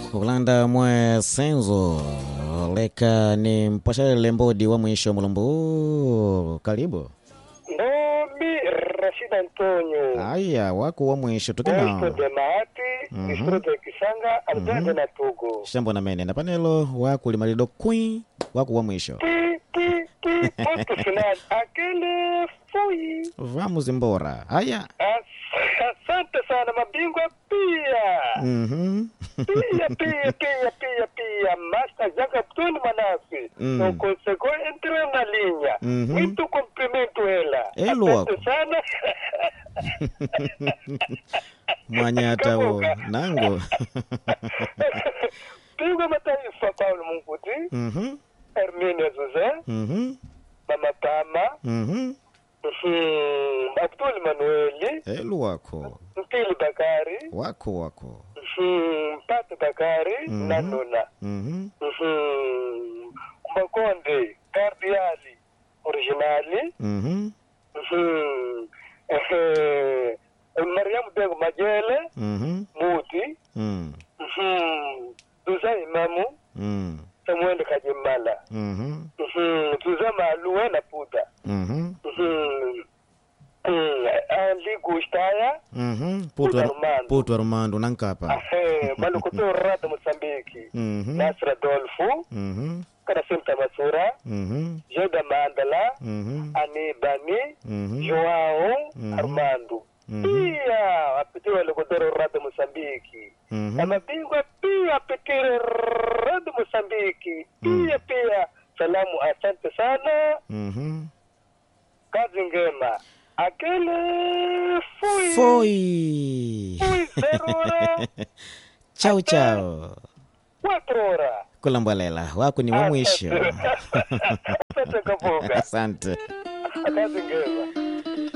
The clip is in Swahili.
kulanda mwe senzo leka ni mpwashalele mbodi wa mwisho mulumbu karibu Ndombi Rashid Antonio aya wako wa mwisho Delto tukina de Mahati Mhm. distrito ya Kisanga Alberto na Togo shambo na mene na panelo wako limalido kwi wako wa mwisho Ti ti ti Puto final akele fui vamos embora haya As- Asante sana mabingwa pia Mhm. pia pia pia pia pia Master Jaka Tuni Manasi Mm. no consegue entre na linha Mhm. muito cumprimento ela Elo Asante wako. sana mwanyata wo nango Bingwa mataifa Paulo Munguti Mhm. Herminia Jose Mhm. Mama Tama Mhm. Mhm. Abdul Manueli elu wako Mpili Bakari wako wako Mhm. Mpate Bakari Mhm. na Nuna Mhm. Mhm. Makonde Kardiali Originali Mhm. Mhm. Ehe. Mariamu Dego Majele Mhm. Muti Mm. Mhm. Duza Imamu Mm. Samuel Kajimala Mhm. Mhm. Duza Maluwe na Puta Mhm. Mhm. Mhm. Ali Gustaya Mhm. Puta Puto Armando. Puto Armando nankapa. Ahe. Malukuto Rada Mosambiki Mhm. Nasra Dolfu Mhm. Kana Simta Masura Mhm. Joda Mandala Mhm. Anibani Mhm. Joao Mhm. Armando Mhm. pia wapitire Lokodoro Rada Mosambiki na Mhm. mabingwa pia wapitire Rada Mosambiki pia pia salamu asante sana Mhm. kazi ngema akele fui Foi. fui zero hora Chao chao. quatro hora Kulambwalela wako ni wa mwisho. asante kaboga Asante. kazi ngema